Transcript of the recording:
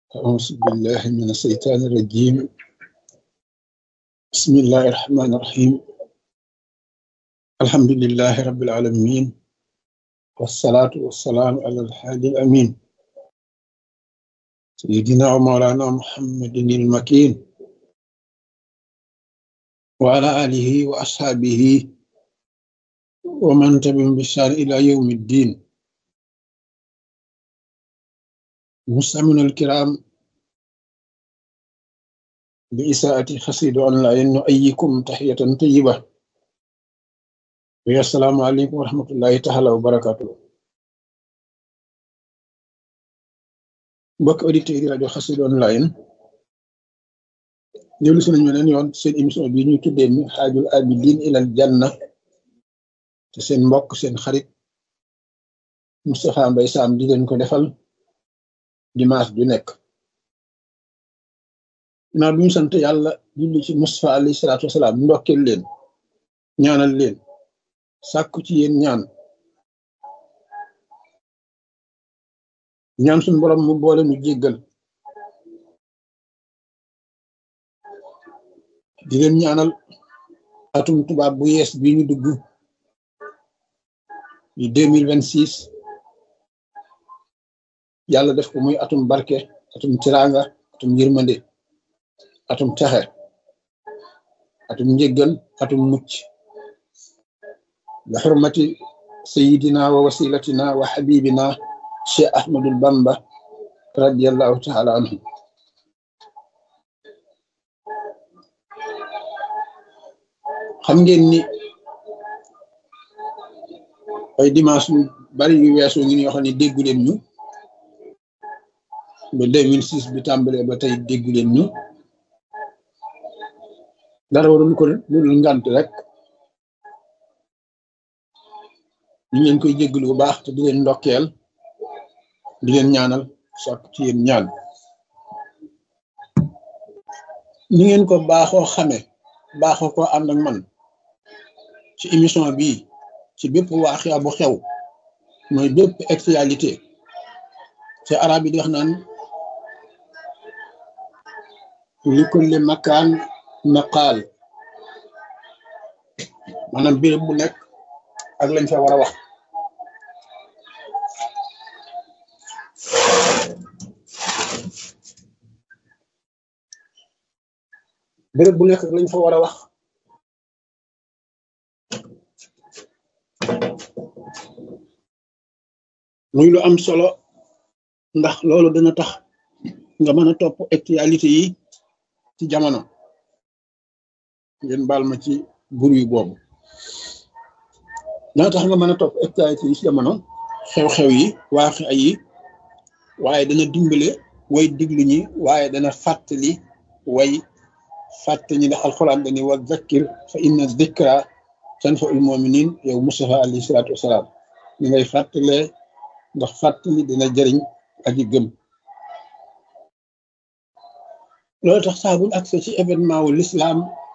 أعوذ بالله من الشيطان الرجيم بسم الله الرحمن الرحيم الحمد لله رب العالمين والصلاة والسلام على الحادي الأمين سيدنا ومولانا محمد المكين وعلى آله وأصحابه ومن تبعهم بإحسان إلى يوم الدين مستمعينا الكرام بإساءة خسيد أونلاين نؤيكم تحية طيبة ويا السلام عليكم ورحمة الله تعالى وبركاته mbokk auditeurs yi rajo Xassida online dellu si nañu beneen yoon seen émission bi ñu tuddee mi xaajul abidin ilal janna te seen mbokk seen xarit Moustapha Mbaye Sam di leen ko defal dimanche ju nekk naa duñu sant yàlla julli ci Moustapha alayhi salaatu wasalaam ndokkeel leen ñaanal leen sàkku ci yéen ñaan ñaan suñu borom mu boole nu jéggal di leen ñaanal atum tubaab bu yees bi ñu dugg di deux mille vingt six yàlla def ko muy atum barke atum tiraanga atum yërmande atum texe atum njéggal atum mucc bi xurmati sayidina wa wasilatina wa xabibina cheikh ahmadul bamba radiallahu taala anhu xam ngeen ni ay dimanche yu bari yu weesu ngi yoo xam ne déggu leen ñu ba 2006 bi tàmbalee ba tey déggu leen ñu dara warul ko lu dul ngant rek ñu leen koy jéggalu bu baax te di leen ndokkeel di leen ñaanal sàkk ci yéen ñaan ni ngeen ko baaxoo xame baaxoo ko ànd ak man ci émission bii ci bépp waaxia bu xew mooy bépp actualité te arab yi di wax naan li kulli makaan maqaal maanaam béréb bu nekk ak lañ fa war a wax béréb bu nekk ak lañ fa war a wax muy lu am solo ndax loolu dana tax nga mën a topp actualité yi ci jamono ngeen baal ma ci bur yu boobu dana tax nga mën a topp actualité yi ci jamono xew-xew yi waaxi ay yi waaye dana dimbale way diglu ñi waaye dana fàttali way fàtte ñi ndax alxuraan dani wa zakkir fa inna zikra tanfa'ul mu'minin yow Mustafa alayhi salaatu wasalaam li ngay fàttalee ndax fàttali dina jëriñ aji gëm loolu tax saa buñ accès ci événement wu l'islam